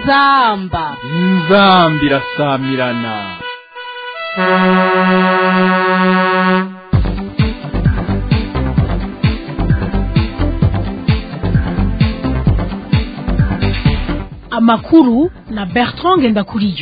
inzamba inzambi irasamirana amakuru na bertrand ngendakuriyo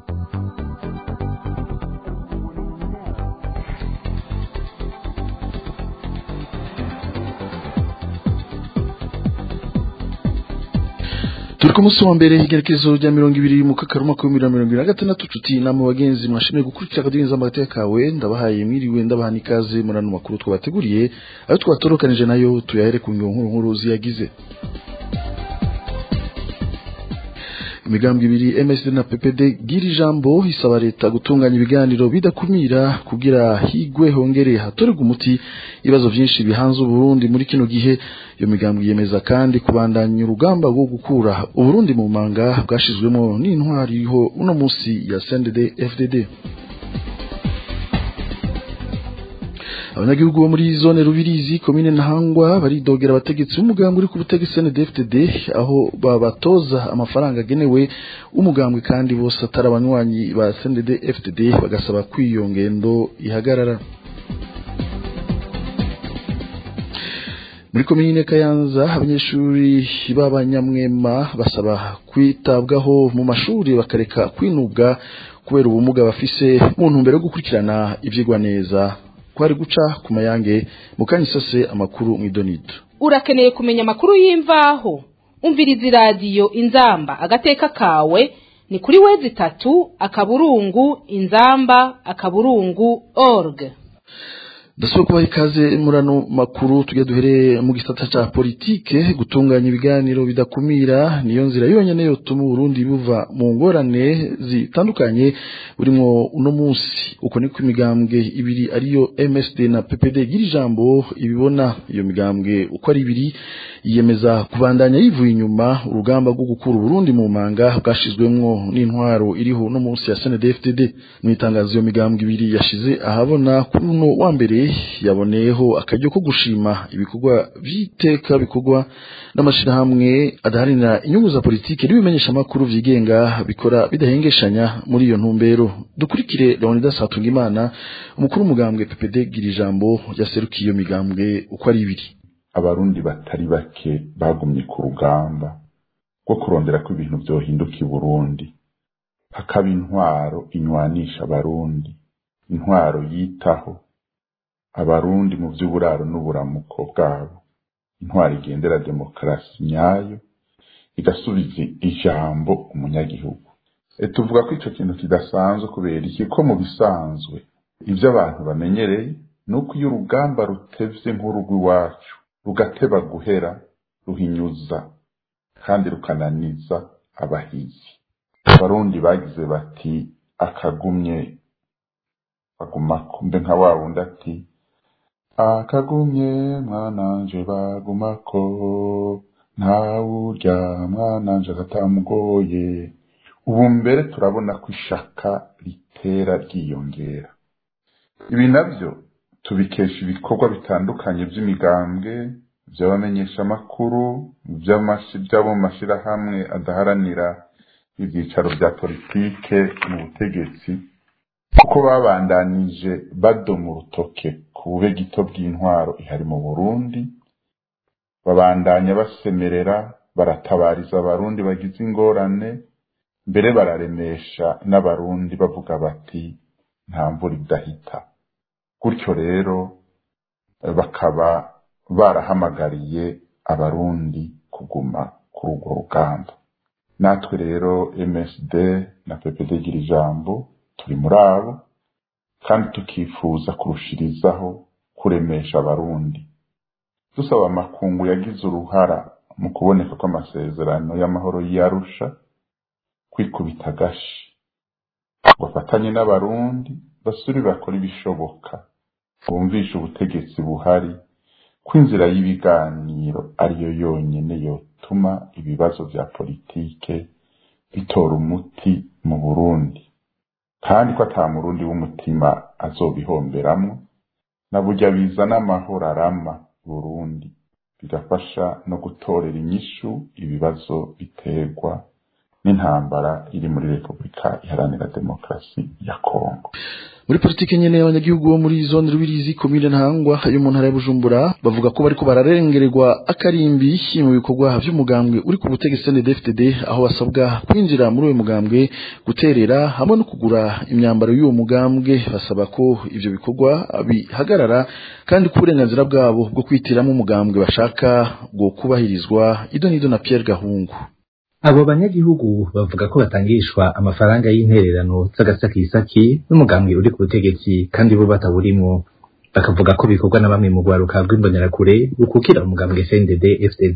turi ku munsi wa mbere igerekezo rya mirongo ibiri mu kakaruma ka mirongo irindwi na gatandatu tuti namwe bagenzi mwashimiye gukurikira akaduha inzamba kawe ndabahaye mwiriwe ndabaha n'ikaze muri ano makuru twabateguriye ayo twatorokanije nayo tuyahere ku nkuru nkuru ziyagize imigambi ibiri MSD na PPD gira ijambo isaba leta gutunganya ibiganiro bidakumira kugira higwe hongere hatorerwa umuti ibibazo byinshi bihanze Burundi muri kino gihe iyo migambi yemeza kandi kubandanya urugamba rwo gukura Uburundi mu manga bwashizwemo n'intwari iriho uno munsi ya CNDD FDD abanyagihugu bo muri zone rubirizi komine ntahangwa baridogera abategetsi b'umugambwe uri ku butegetsi NDFDD aho babatoza amafaranga agenewe umugambwe kandi bose atari abanywanyi ba CNDD FDD bagasaba ko iyo ngendo ihagarara muri komine Kayanza abanyeshuri b'abanyamwema basaba kwitabwaho mu mashuri bakareka kwinubwa kubera ubumuga bafise mu ntumbero yo gukurikirana ivyigwa neza kwari guca ku mayange mukanya isose amakuru mw'idonido urakeneye kumenya amakuru y'imvaho umviriza iradiyo inzamba agateka kawe ni kuri wezi itatu akaburungu inzamba akaburungu org ndasaba kubaha ikaze muri ano makuru tujya duhereye mu gisata ca politike gutunganya ibiganiro bidakumira niyo nzira yonyene yotuma Burundi buva mu ngorane zitandukanye burimwo uno munsi uko niko imigambwe ibiri ariyo MSD na PPD gira ijambo ibibona iyo migambwe uko ari ibiri yiyemeza kubandanya yivuye inyuma urugamba rwo gukura Burundi mu manga bwashizwemwo n'intwaro iriho uno munsi ya CNDD-FDD mu itangazo iyo migambwe ibiri yashize ahabona kuri uno wa mbere yaboneyeho akaryo ko gushima ibikorwa by'iteka bikorwa n'amashirahamwe adaharanira inyungu za politiki n'ibimenyesha amakuru vyigenga bikora bidahengeshanya muri iyo ntumbero dukurikire Leonidas Hatungimana umukuru w'umugambwe PPD gira ijambo yaserukiye iyo migambwe uko ari ibiri abarundi batari bake bagumye ku rugamba rwo kurondera ko ibintu vyohinduka i Burundi hakaba intwaro inywanisha abarundi intwaro yitaho abarundi mu by'uburaro n'uburamuko bwabo intwaro igendera demokarasi nyayo igasubiza ijambo umunyagihugu tuvuga ko icyo kintu kidasanzwe kubera iki ko mu bisanzwe ibyo abantu bamenyereye ni uko iyo urugamba rutevye nk'urugw'iwacu rugateba guhera ruhinyuza kandi rukananiza abahizi abarundi bagize bati akagumye baguma kumbe nka wa wundi ati akagumye mwananje bagumako ntawurya mwananje agatamugoye ubu mbere turabona ko ishaka ritera ryiyongera ibi navyo tubikesha ibikorwa bitandukanye by'imigambwe by'abamenyeshamakuru by'abo mu mashirahamwe adaharanira ibyicaro bya politike mu butegetsi kuko babandanije badoma urutoke ku bube gito bw'intwaro ihari mu burundi babandanya basemerera baratabariza abarundi bagize ingorane mbere bararemesha n'abarundi bavuga bati nta mvura idahita gutyo rero bakaba barahamagariye abarundi kuguma kuri urwo rugamba natwe rero msd na ppd gira ijambo turi muri abo kandi tukifuza kurushirizaho kuremesha abarundi dusaba amakungu yagize uruhara mu kuboneka kw'amasezerano y'amahoro y'arusha kwikubita agashi bafatanye n'abarundi basuri bakora ibishoboka bumvisha ubutegetsi buhari ko inzira y'ibiganiro ariyo yonyine yotuma ibibazo bya politike bitora umuti mu burundi kandi ko ata murundi w'umutima azobihomberamwo na burya bizana amahoro arama burundi bigafasha no gutorera inyishu ibibazo biterwa n'intambara iri muri repubulika iharanira demokarasi ya kongo muri politiki nyene abanyagihugu bo muri zone rubirizi komine ntangwa yo mu ntara ya bujumbura bavuga ko bariko bararengererwa akarimbi mu bikorwa vy'umugambwe uri ku butegetsi CNDD-FDD aho basabwa kwinjira muri uwo mugambwe guterera hamwe no kugura imyambaro y'uwo mugambwe basaba ko ivyo bikorwa bihagarara kandi ko uburenganzira bwabo bwo kwitiramo umugambwe bashaka bwo kubahirizwa ido n'ido na Pierre Gahungu abo banyagihugu bavuga ko batangishwa amafaranga y'intererano z'agasakisaki n'umugambwe uri ku butegetsi kandi bo batawurimwo bakavuga ko bikorwa na bamwe mu rwaruka rw'imbonerakure rukukira umugambwe CNDD FDD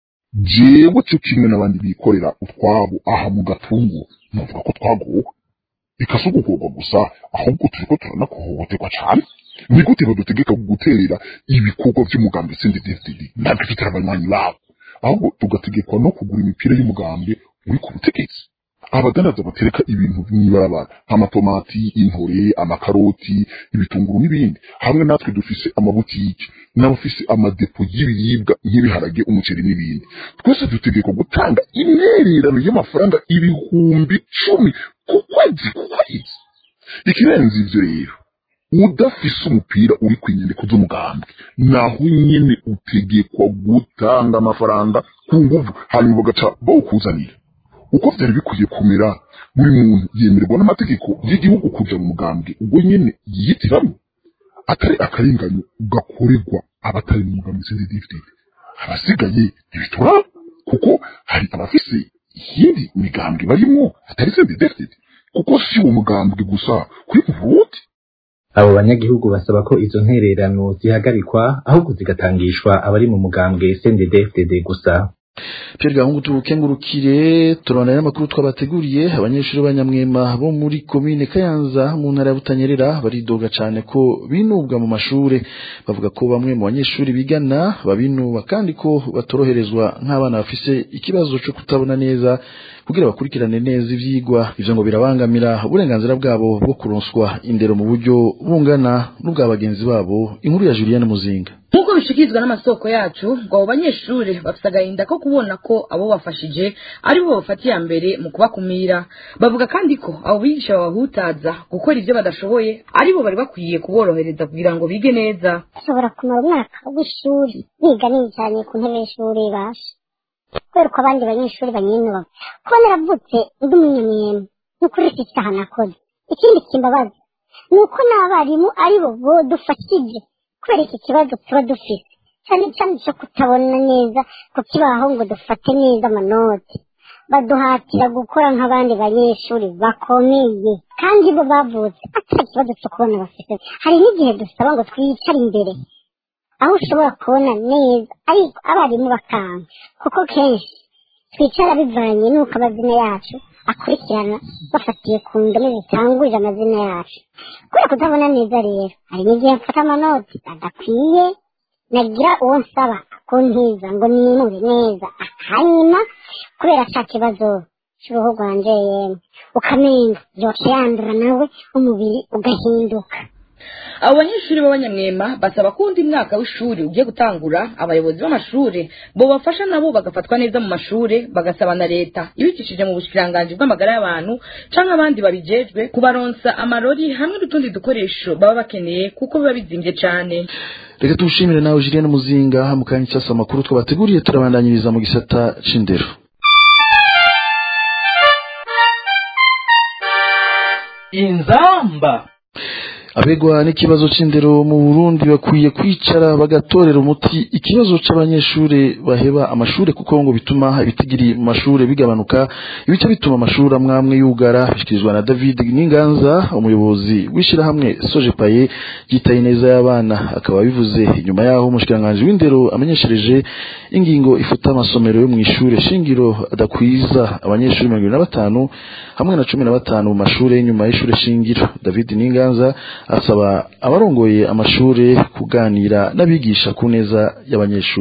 jewe cyo kimwe n'abandi bikorera utwabo aha mu gatungu navuga ko twagowe bikasugugurwa gusa ahubwo turiko turanakohohoterwa cane ni gute badutegeka guterera ibikorwa vy'umugambwe CNDD FDD ntabwo ifite abanywanyi babo ahubwo tugategekwa no kugura imipira y'umugambwe uri ku butegetsi abadandaza batereka ibintu mw'ibarabara nk'amatomati intore amakaroti ibitunguru n'ibindi hamwe natwe dufise amabutiki n'abafise amadepo y'ibiribwa nk'ibiharage umuceri n'ibindi twese dutegekwa gutanga intererano y'amafaranga ibihumbi cumi ku kwezi ku kwezi ikirenze ivyo rero udafise umupira uri ku nyandiko z'umugambwe naho nyene utegekwa gutanga amafaranga ku nguvu hanyuma bagaca bawukuzanira uko vyari bikwiye kumera buri muntu yemererwa n'amategeko y'igihugu kuja mu mugambwe ubwo nyene yiyitiramwo atari akarenganyo gakorerwa abatari mu mugambwe CNDD-FDD abasigaye ntibituraba kuko hari abafise iyindi migambwe barimwo atari CNDD-FDD kuko si uwo mugambwe gusa kuri Burundi abo banyagihugu basaba ko izo ntererano zihagarikwa ahubwo zigatangishwa abari mu mugambwe CNDD FDD gusa Pierre Gahungu tubukengurukire turabona n'amakuru twabateguriye abanyeshuri b'abanyamwema bo muri komine Kayanza mu ntara ya Butanyerera baridoga cane ko binubwa mu mashure bavuga ko bamwe mu banyeshuri bigana babinuba kandi ko batoroherezwa nk'abana bafise ikibazo cyo kutabona neza kugira bakurikirane neza ivyigwa ivyo ngo birabangamira uburenganzira bwabo bwo kuronswa indero mu buryo bungana n'ubwa bagenzi babo inkuru ya Julienne Muzinga nk'uko bishikirizwa n'amasoko yacu ngo abo banyeshuri bafite agahinda ko kubona ko abo bafashije ari bo bafata iya mbere mu kubakumira bavuga kandi ko abo bigisha babahutaza gukora ibyo badashoboye ari bo bari bakwiye kuborohereza kugira ngo bige neza ashobora kumara umwaka w'ishuri biga nijanye ku ntebe y'ishuri basha kubera ko abandi banyeshuri banyinuba kuba naravutse ndi umunyamwema ni ukuri iki cyaha nakoze ikindi kimbabaza ni uko n'abarimu ari bo bodufashije kubera iki kibazo tuba dufite cyane cyane cyo kutabona neza ku kibaho ngo dufate neza amanoti baduhatira gukora nk'abandi banyeshuri bakomeye kandi bo bavutse atari ikibazo cyo kubona bafite hari n'igihe dusaba ngo twicare imbere aho ushobora kubona neza ariko abarimu bakanga kuko kenshi twicara bivanye n'uko amazina yacu akurikirana bafatiye ku ndome zitangurira amazina yacu kubera kutabona neza rero hari n'igihe mfata amanoti adakwiye nagira uwo nsaba akuntiza ngo nimure neza akanyima kubera cya kibazo cy'uruhu rwanje yemwe ukamenga yoca yandura nawe umubiri ugahinduka abo banyeshuri b'abanyamwema basaba ko undi mwaka w'ishuri ugiye gutangura abayobozi b'amashuri bo bafasha nabo bagafatwa neza mu mashuri bagasaba na leta ibicishije mu bushikiranganji bw'amagara y'abantu canke abandi babijejwe kubaronsa amarori hamwe n'utundi dukoresho baba bakeneye kuko biba bizimvye cane reka tuwushimire nawe Julienne Muzinga mu kanya cyasa amakuru twabateguriye turabandanyiriza mu gisata c'indero inzamba abegwa n'ikibazo c'indero mu Burundi bakwiye kwicara bagatorera umuti ikibazo c'abanyeshure baheba amashure kuko ngo bituma ibitigiri mu mashure bigabanuka ibice bituma amashuri amwamwe yugara bishikirizwa na David Ninganza umuyobozi w'ishirahamwe Sojepaye yitaye neza y'abana akaba bivuze inyuma yaho umushikiranganje w'indero amenyeshereje ingingo ifuta amasomero yo mu ishure shingiro adakwiza abanyeshuri mirongo ibiri na batanu hamwe na cumi na batanu mu mashure y'inyuma y'ishure shingiro David Ninganza asaba abarongoye amashure kuganira n'abigisha ku neza y'abanyeshuri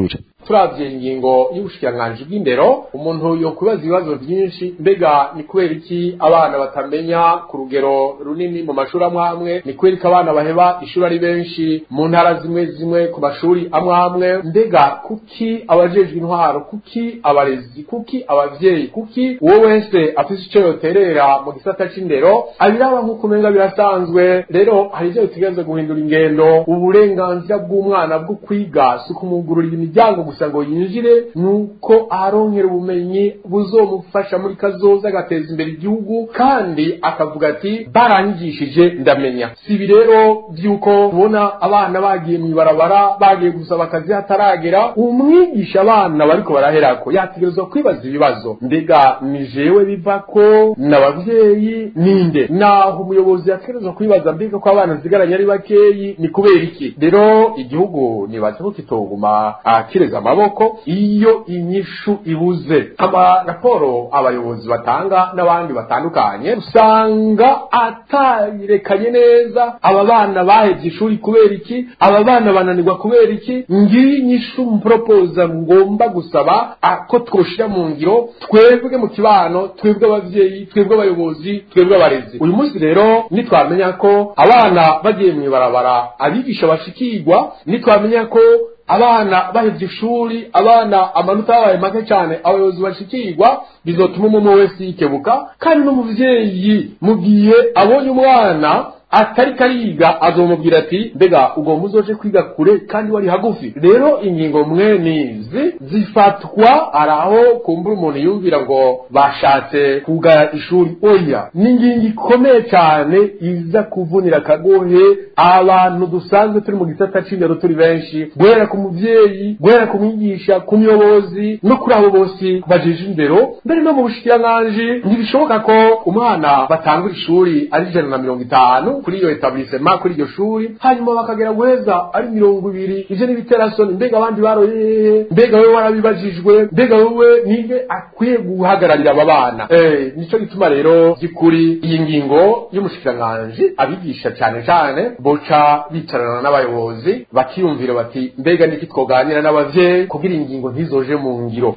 turavye ingingo y'ubushikiranganji bw'indero umuntu yokwibaza ibibazo byinshi mbega ni kubera iki abana batamenya ku rugero runini mu mashuri amwe amwe ni kubera iki abana baheba ishuri ari benshi mu ntara zimwe zimwe ku mashuri amwe amwe mbega kuki abajejwe intwaro kuki abarezi kuki abavyeyi kuki uwo wese afise ico yoterera mu gisata c'indero abiraba nk'uko umenga birasanzwe rero hari ivyo bitegerezwa guhindura ingendo uburenganzira bw'umwana bwo kwiga si ukumugururira imiryango gusa ngo yinjire nuko aharonkera ubumenyi buzomufasha muri kazoza agateza imbere igihugu kandi akavuga ati baranyigishije ndamenya si ibi rero vy'uko ubona abana bagiye mw'ibarabara bagiye gusaba akazi hataragera umwigisha abana bariko baraherako yategerezwa kwibaza ibibazo mbega ni jewe bivako n'abavyeyi ninde naho umuyobozi yategerezwa kwibaza mbega ko abana nsigaranye ari bakeyi ni kubera iki rero igihugu nibaza ko kitoguma kireza amaboko iyo inyishu ibuze amaraporo abayobozi batanga n'abandi batandukanye usanga atayirekanye neza aba bana bahevye ishuri kubera iki aba bana bananirwa kubera iki ngiyi inyishu mporopoza ngomba gusaba ko twoshira mu ngiro twebwe mu kibano twebwe abavyeyi twebwe abayobozi twebwe abarezi uyu munsi rero nitwamenya ko abana bagiye mw'ibarabara abigisha bashikirwa nitwamenya ko abana bahevye ishuri abana amanota yabaye make cyane abayobozi bashikirwa bizotuma umwe wese yikebuka kandi n'umuvyeyi mu gihe abonye umwana atari kariga azomubwira ati mbega ugomba uzoje kwiga kure kandi wari hagufi rero ingingo mwe nizi zifatwa ari aho kumbura umuntu yumvira ngo bashatse kugaya ishuri oya ni ingingo ikomeye cyane iza kuvunira akagohe abantu dusanzwe turi mu gisata c'indero turi benshi guhera ku muvyeyi guhera ku mwigisha ku muyobozi no kuri abo bose bajeje indero mbere no mu bushikiranganji ntibishoboka ko umwana batangura ishuri ari ijana na mirongo itanu kuri iyo etablissement kuri iryo shuri hanyuma bakagera guheza ari mirongo ibiri ivyo n'ibiterasoni mbega abandi baroyehe mbega wewe warabibajijwe mbega wewe ninde akwiye guhagararira aba bana eh nico gituma rero by'ukuri iyi ngingo y'umushikiranganji abigisha cyane cyane boca bicarana n'abayobozi bakiyumvira bati mbega niki twoganira n'abavyeyi kugira ingingo ntizoje mu ngiro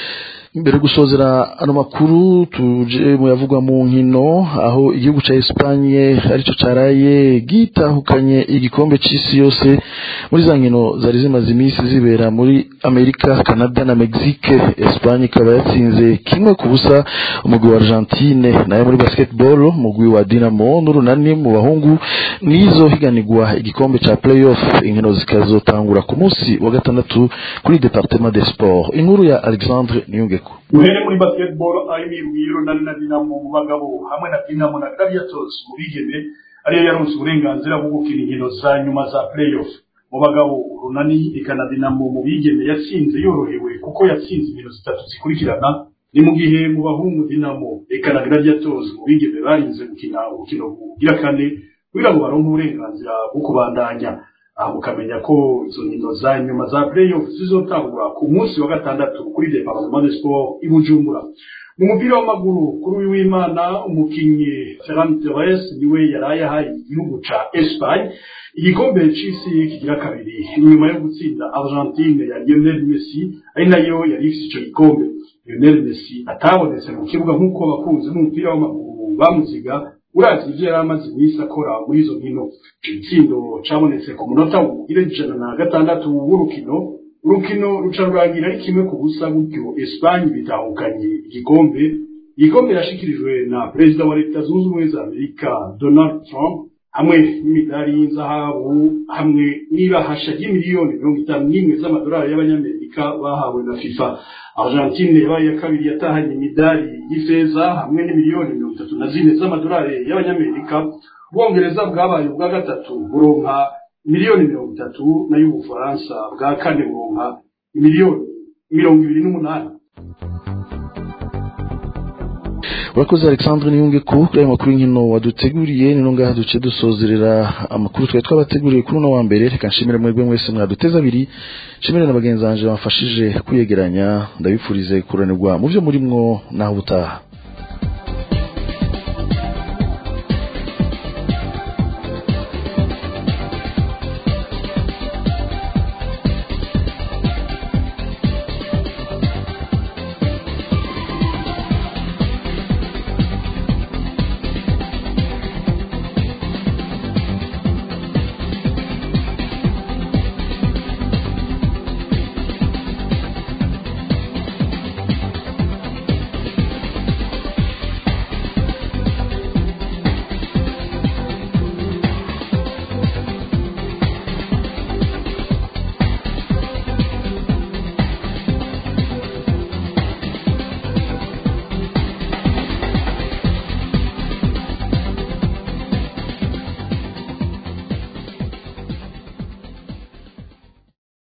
mbere gusozera ano makuru tuje muyavugwa mu nkino aho igihugu ca Espagne arico caraye gitahukanye igikombe c'isi yose muri za nkino zari zimaze iminsi zibera muri Amerika Canada na Mexique Espagne ikaba yatsinze kimwe ku busa umugwi wa Argentine nayo muri basketball umugwi wa Dinamo n'urunani mu bahungu nizo higanirwa igikombe ca playoff inkino zikazotangura ku munsi wa gatandatu kuri Departement des Sports inkuru ya Alexandre Niyunge duhere muri basketball aho imigwi y'urunani na dinamo mu bagabo hamwe na dinamo na gladiators mu bigeme ariyo yaronse uburenganzira bwo gukina inkino za nyuma za playoff mu bagabo urunani eka na dinamo mu bigeme yatsinze yorohewe kuko yatsinze inkino zitatu zikurikirana ni mu gihe mu bahungu dinamo eka na gladiators mu bigeme barinze gukina urukino bugira kane kugira ngo baronke uburenganzira bwo kubandanya aha mukamenya ko izo nkino za nyuma za playoff zizotangura ku munsi wa gatandatu kuri departement de sport i bujumbura mu mupira w'amaguru kuri uyu w'imana umukinnyi ferran torres niwe yaraye ahaye igihugu ca espagne igikombe c'isi kigira kabiri inyuma yo gutsinda argentine ya lionel messi ari nayo yari ifise ico gikombe lionel messi atabonetse mu kibuga nk'uko abakunzi b'umupira w'amaguru bamuziga urazi ivyo yari amaze iminsi akora muri izo nkino ico gitsindo cabonetse ku munota ugire ijana na gatandatu w'urukino urukino ruca rurangira ari kimwe ku busa gutyo espanye bitahukanye igikombe igikombe yashikirijwe na perezida wa leta zunze ubumwe za amerika donald trump hamwe n'imidari y'inzahabu hamwe n'ibahasha ry'imiliyoni mirongo itanu n'imwe z'amadolari y'abanyamerika bahawe na fifa argentine yabaye iya kabiri yatahanye imidari y'ifeza hamwe n'imiliyoni mirongo itatu na zine z'amadolari y'abanyamerika ubwongereza bwabaye ubwa gatatu buronka miliyoni mirongo itatu nayo ubufaransa bwa kane buronka miliyoni mirongo ibiri n'umunani urakoze alexandre niyunge ko kuri ayo makuru y'inkino waduteguriye ni ngaha duce dusozerera amakuru twari twabateguriye kuri uno wa mbere reka nshimire mwebwe mwese mwaduteze abiri nshimire na bagenzi banje bamfashije kwiyegeranya ndabifurize kuranirwa mu byo murimwo naho ubutaha